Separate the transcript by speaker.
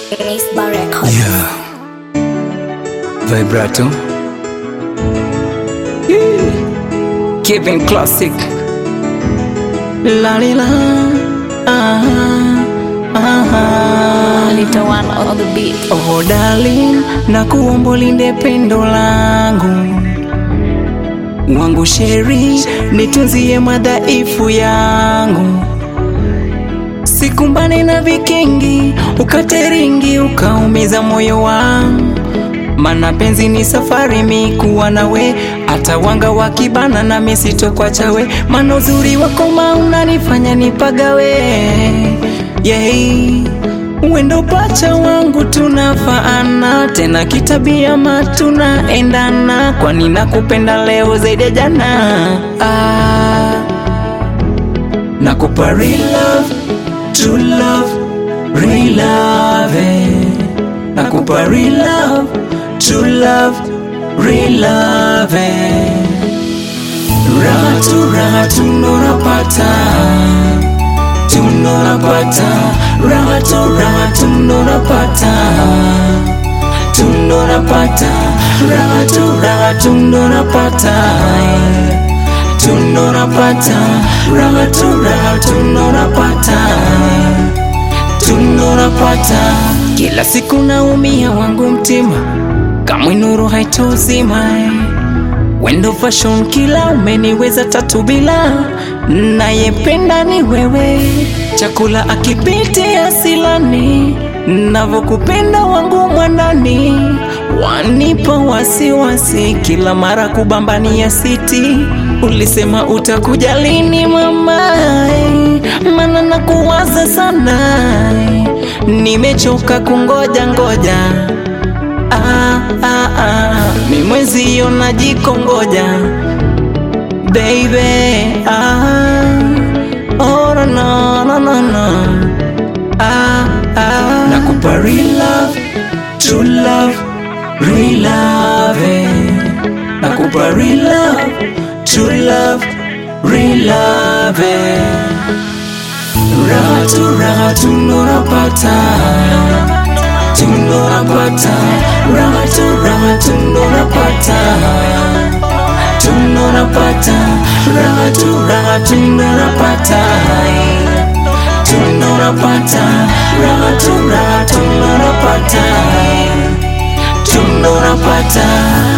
Speaker 1: Ace Bar Records.
Speaker 2: Yeah. Vibrato. Keeping classic. La li la. Ah, ah,
Speaker 1: Little one on the beat.
Speaker 2: Oh darling, na kuomba ulinde pendo langu wangu sheri, nitunzie madhaifu yangu, sikumbane na vikingi, ukateringi ukaumiza moyo wangu, mana penzi ni safari, mi kuwa nawe, hata wanga wakibana na misitokwacha we, mana uzuri wako ma unanifanya nipagawe yeah. Wendo pacha wangu tunafaana, tena kitabia ma tunaendana, kwani nakupenda leo zaidi ya jana. Ah, nakupa real love, true love, real love, eh. nakupa real love, true love, real love. eh. Raha tu raha tunonapata tunonapata raha tu raha tunonapata tunonapata raha tu raha tunonapata tunonapata raha tu raha tunonapata tunonapata kila siku naumia wangu mtima kamwe nuru haitozima eh. Wendo fashion kila umeniweza tatu bila nayependa ni wewe, chakula akipiti asilani, navyokupenda wangu mwanani, wanipa wasiwasi kila mara kubambania siti. Ulisema utakuja lini mama, mana nakuwaza sana, nimechoka kungoja ngoja ah, ah, ah. Mi mwezi hiyo najikongoja baby ah. oh, no, no, no, no, no. Ah, ah. Nakupa real love, true love, real love eh. Nakupa real love, true love, real love eh. Raha tu raha tunonapata tunonapata raha tu raha tunonapata tunonapata raha tu raha tunonapata tunonapata raha tu raha tunonapata tunonapata